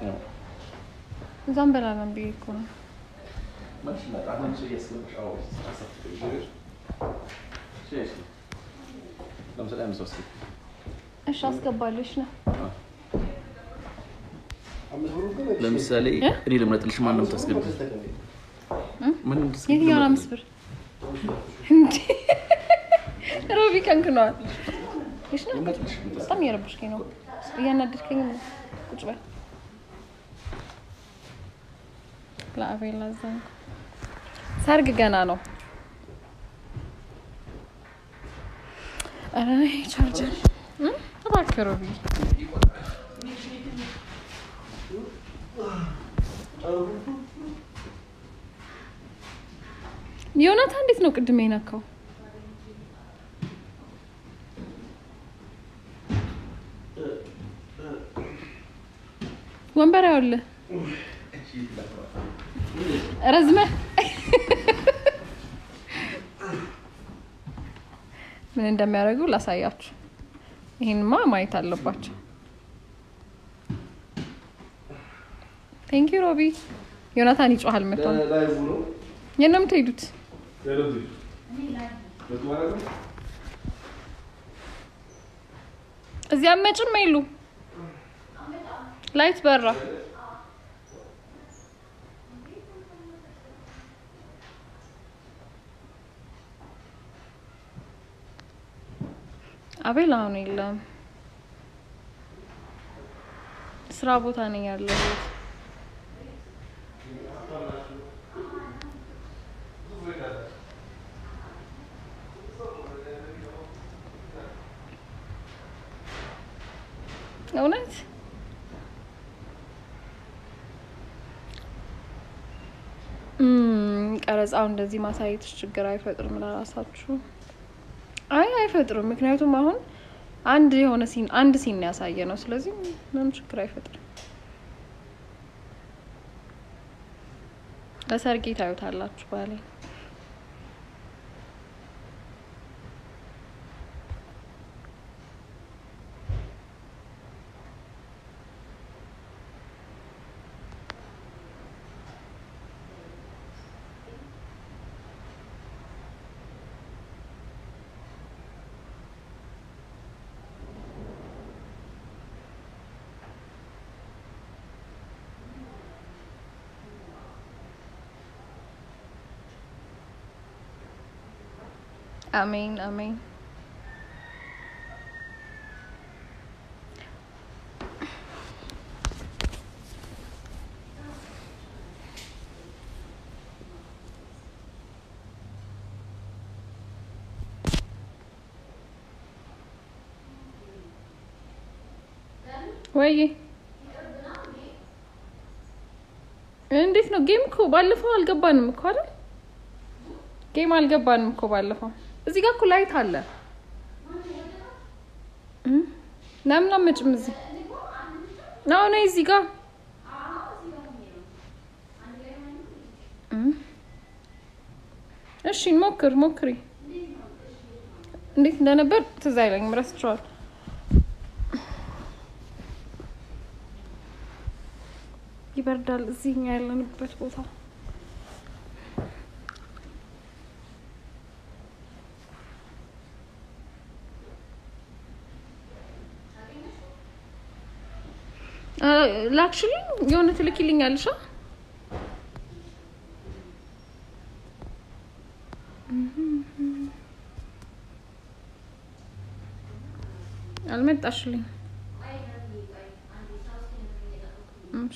እዛም በላለን ብዬ እኮ ነው። እሺ አስገባለሽ ነው ለምሳሌ እኔ ልምረጥልሽ፣ ማን ነው የምታስገቢው? ማንም የትኛውን አምስት ብር እንዴ? ሮቢ ከንክነዋል። እሺ ነው በጣም እየረበሽከኝ ነው፣ እያናደድከኝ ነው። ቁጭ በል ለአቤላ ዘንግ ሰርግ ገና ነው። ኧረ ቻርጀር እም? እባክህ ሮቢ ዮናታ እንዴት ነው ቅድም የነካው? ወንበር ያውልህ ረዝመህ ምን እንደሚያደርጉ ላሳያችሁ። ይህንማ ማየት አለባቸው። ቴንኪ ሮቢ። ዮናታን ይጮሃል መጥቶ የት ነው የምትሄዱት? እዚያ መጭም አይሉ ላይት በራ። አቤል አሁን የለም፣ ስራ ቦታ ነኝ ያለሁት። እውነት እም፣ ቀረጻው እንደዚህ ማሳየትሽ ችግር አይፈጥርም ለራሳችሁ? አይ አይፈጥርም። ምክንያቱም አሁን አንድ የሆነ ሲን አንድ ሲን ያሳየ ነው። ስለዚህ ምንም ችግር አይፈጥርም። ለሰርጌ ታዩታላችሁ ባሌ አሜን አሜን። ወይ እንዴት ነው? ጌም እኮ ባለፈው አልገባንም እኮ አይደል? ጌም አልገባንም እኮ ባለፈው። እዚህ ጋር እኮ ላይት አለ። እም? ለምን አትመጭም እዚህ? አዎ ነይ እዚህ ጋር እም? እሺ ሞክር ሞክሪ። እንዴት እንደነበር ትዝ አይለኝም፣ ረስቼዋለሁ። ይበርዳል እዚህ እኛ ያለንበት ቦታ ላክሽልኝ የሆነ ትልኪልኛለሽ አ? አልመጣሽልኝ እሺ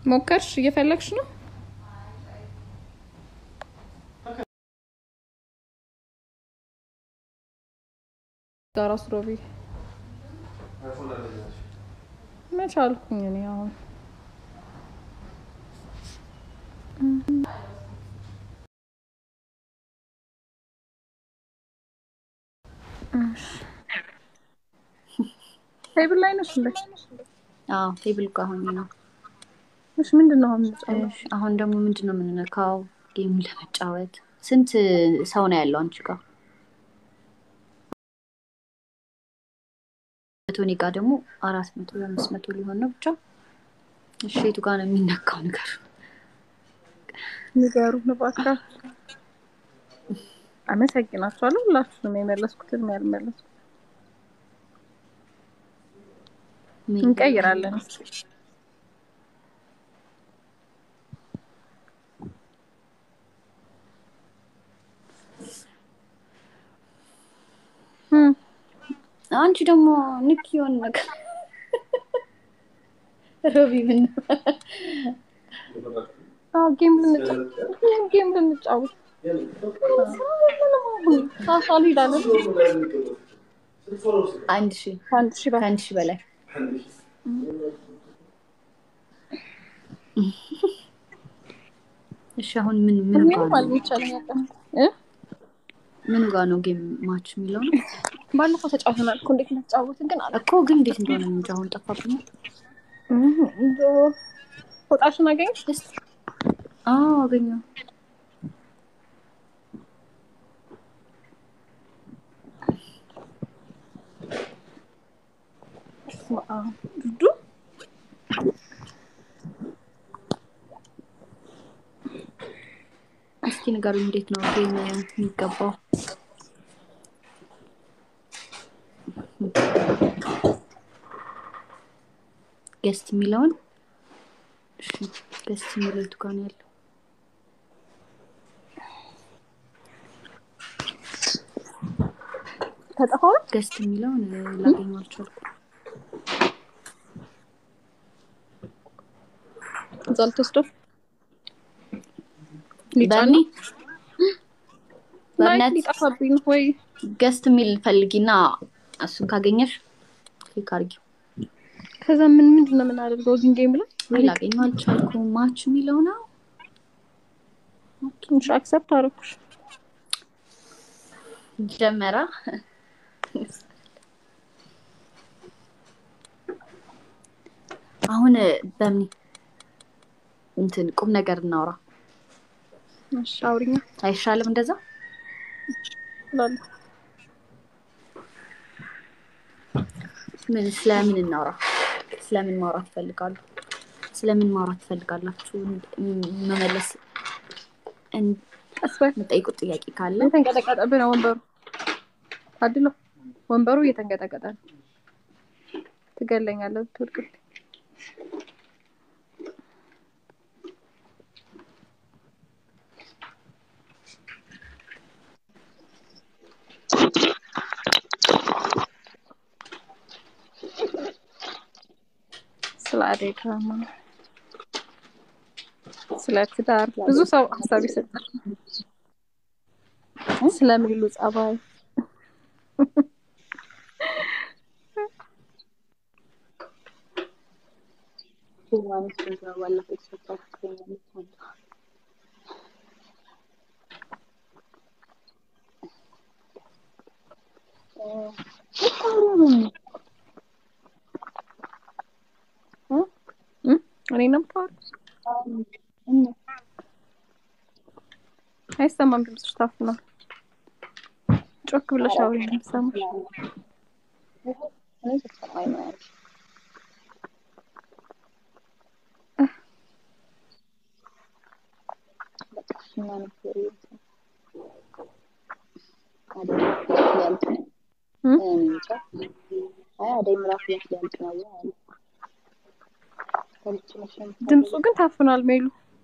ሞከርሽ? እየፈለግሽ ነው? ጋራ ስሮቢ መች አልኩኝ እኔ አሁን ቴብል ላይ ነሽ እንዴ? አዎ ቴብል ጋር ሆኜ ነው። እሺ ምንድን ነው አሁን የምንጫወተው? እሺ፣ አሁን ደግሞ ምንድን ነው የምንነካው? ጌም ለመጫወት ስንት ሰው ነው ያለው አንቺ ጋር? መቶ እኔ ጋር ደግሞ አራት መቶ አምስት መቶ ሊሆን ነው ብቻ። እሺ የቱ ጋር ነው የሚነካው ነገር? ንገሩን እባካችሁ። አመሰግናችኋለሁ ሁላችሁንም የመለስኩትን ያልመለስኩት እንቀይራለን። እስኪ እም፣ አንቺ ደግሞ ንክ የሆነ ነገር ሮቢ ምን አዎ ጌም ልንጫወት ጌም ልንጫወት ሳሳሉ ይላለን አንድ ሺ አንድ ሺህ በላይ ከአንድ ሺ በላይ እሺ አሁን ምን ምን ጋር ምንም ነው አልሚቻለኝ ያቀም እ ምን ጋር ነው ጌም ማች የሚለው ነው ባለፈው ተጫውተናል እኮ እንዴት እንደተጫወትን ግን አለ እኮ ግን እንዴት እንደሆነ ነው እንጂ አሁን ጠፋብኝ። ፎጣሽን አገኘሽ እስኪ አዎ አገኘው። ዱዱ እስኪ ንገሩኝ እንዴት ነው ጌም የሚገባው? ገስት የሚለውን እሺ፣ ገስት የሚለው የቱ ጋር ነው ያለው? ተጠፋው ገስት የሚለውን እ, ላገኘው አልቻልኩም። እዛ ልትወስደው በእኔ ላይ በእምነት ሊጠፋብኝ ነው ወይ ገስት የሚል ፈልጊና እሱን ካገኘሽ ክሊክ አድርጊው። ከዛ ምን ምንድን ነው የምናደርገው እዚህ ጌም ላይ ወይ ላገኘው አልቻልኩም። ማች የሚለው ነው ትንሽ አክሰፕት አደረኩሽ ጀመራ አሁን በምን እንትን ቁም ነገር እናውራ እሺ አውሪኛ አይሻልም? እንደዛ እላለሁ ምን ስለምን እናውራ? ስለምን ማውራት ትፈልጋሉ? ስለምን ማውራት ትፈልጋላችሁ? ም- መመለስ እን- ቀስ በል የምጠይቁት ጥያቄ ካለ እየተንቀጠቀጠብህ ነው ወንበሩ አድለው ወንበሩ እየተንቀጠቀጠ ነው ትገለኛለህ ብትወድቅብኝ ስለ አደይ ድራማ ስለ ትዳር ብዙ ሰው ሀሳብ ይሰጣል ስለሚሉ ጸባይ እኔ ነው የምታወሪው? አይሰማም፣ ድምፅሽ ታፍኗል። ጮክ ብለሽ አውሪ ነው የሚሰማሽ። ድምፁ ግን ታፍኗል። ሜሉ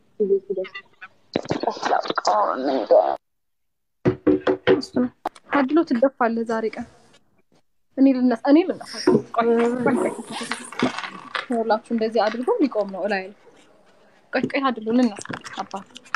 እሱ ነው አድሎ ትደፋለህ ዛሬ ቀን እኔ ልነሳ እኔ ልነሳ ቆይ፣ ቆይ፣ ቆይ። ይኸውላችሁ እንደዚህ አድርጎ ሊቆም ነው እላይ ነው ቆይ ቆይ አድሉ ልነሳ አባት